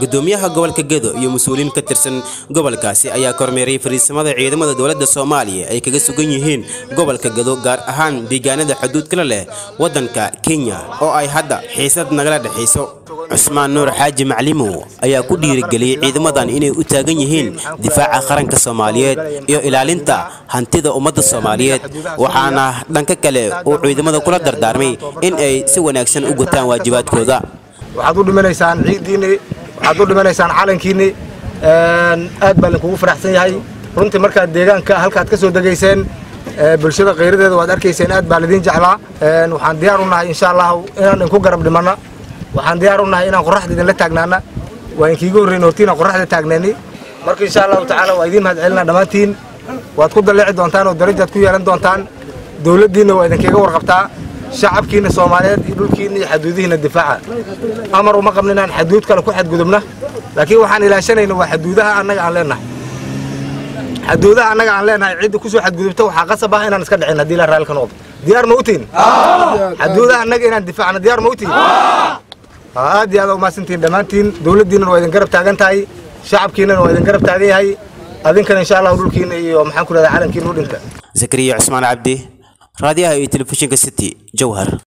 gudoomiyaha gobolka gedo iyo mas-uuliyiin ka tirsan gobolkaasi ayaa kormeeray fariisamada ciidamada dowladda soomaaliya ay kaga sugan yihiin gobolka gedo gaar ahaan deegaanada xuduudkala leh waddanka kenya oo ay hadda xiisad nagala dhexayso cusmaan nuur xaaji maclimow ayaa ku dhiirigeliyey ciidamadan inay u taagan yihiin difaaca qaranka soomaaliyeed iyo ilaalinta hantida ummadda soomaaliyeed waxaana dhanka kale uu ciidamada kula dardaarmay in ay si wanaagsan u gutaan waajibaadkooda waxaad u dhimanaysaan ciiddiinni waxaad u dhimanaysaan calankiinni aad baa linkugu faraxsan yahay runtii markaad deegaanka halkaad ka soo degayseen bulshada khayradeeda waad arkayseen aad baa lidiin jeclaa waxaan diyaar u nahay insha allahu inaan inku garab dhimanna waxaan diyaar u nahay inaan qorraxda idinla taagnaana waa inkiiga horreyn hortiina qorraxda taagneeni marka insha allahu tacaala waa idiin mahad celinaa dhammaantiin waad ku dalleeci doontaan oo darajaad ku yeelan doontaan dowladdiinna waa idinkaga warqabtaa shacabkiina soomaaliyeed iyo dhulkiina iyo xaduudihiina difaaca amar uma qabna inaan xaduud kale ku xadgudubna laakiin waxaan ilaashanayna waa xaduudaha annaga aan leenahay xaduudaha annaga aan leenahay cidda kusoo xadgudubta waxaa qasab ah inaan iska dhicin haddii la raalli ka noqdo diyaar ma utiin xaduudaha annaga inaan difaacna diyaar ma utiin aad iyo aad umahadsantihiin dhammaantiin dowladdiinan waa idin garab taagan tahay shacabkiinan waa idin garab taagan yahay adinkana insha allahu dhulkiina iyo maxaan ku rahdaa calankiina u dhinta zakariya cusmaan cabdi raadiyaha iyo telefishinka city jowhar